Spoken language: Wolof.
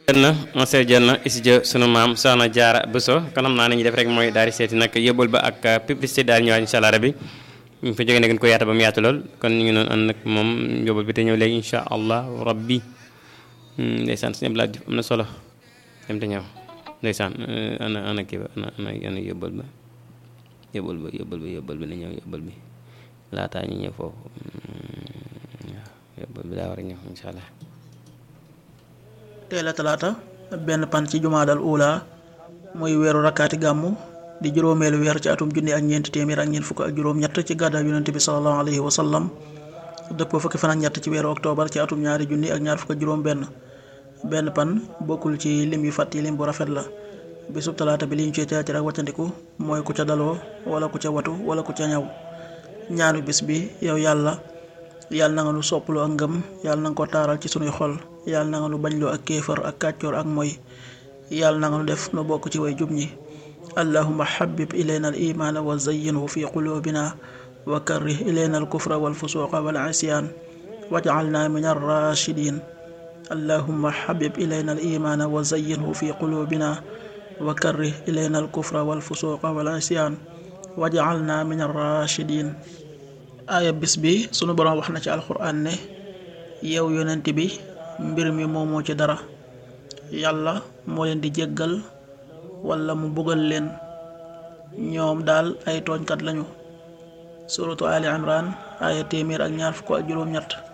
jël na monsieur jël na studio sunu maam soxna jaara Bousso kon xam naa ne ñu def rek mooy daal di seeti nag yóbbul ba ak publicité daal ñëwaat incha allah rabi ñu fa jógee nag ko yaata ba mu yaatu lool kon ñu ngi noonu ànd nag moom yóbbul bi te ñëw léegi incha allah rabbi ndeysaan sëñ Abdoulaye Diouf am na solo dem te ñëw ndeysaan ana ana kii ba ana ana ana yóbbul ba yóbbul ba yóbbul ba yóbbul bi na ñëw yóbbul bi laataa ñu ñëw foofu waaw yóbbul bi daa war a ñëw incha allah teel a talaata benn pan ci jumaadal uula muy weeru rakkaati gàmmu di juróomeelu weer ci atum junni ak ñeenti téeméer ak ñeent fukk ak juróom-ñett ci gàddaay yonent bi sallallahu alayhi wa sallam dëppoo fukki fan ak ñett ci weeru octobre ci atum ñaari junni ak ñaar fukk ak juróom-benn benn pan bokkul ci lim yu fàtt yi lim bu rafet la bisub talaata bi li ñu ciy teetir ak wàccandiku mooy ku ca daloo wala ku ca watu wala ku ca ñaw ñaanu bis bi yow yàlla yàlla na nga nu sopplu ak ngëm yàlla na nga ko taaral ci sunuy xol yàlla na nga nu bañloo ak kéefar ak kàccoor ak moy yàlla na nga nu def nu bokk ci way jub ñi allahuma xabib ilayna al imaana wa zayyinhu fi qulubina wa karrih ilayna al kufra wal fusuqa wal isyaan wajcalna min arrachidin allahuma xabib ilayna al imaana wa zayyinhu fi qulubina wa karrih ilayna al kufra wal fusuqa wal isyaan wajcalna min arrachidin aaya bis bi sunu boroom wax na ci alxuraan ne yow yonent bi mbir mi moomoo ci dara yàlla moo leen di jéggal walla mu bugal leen ñoom daal ay tooñkat lañu suratu ali imran aaya téeméer ak ñaar fukk ak juróom-ñett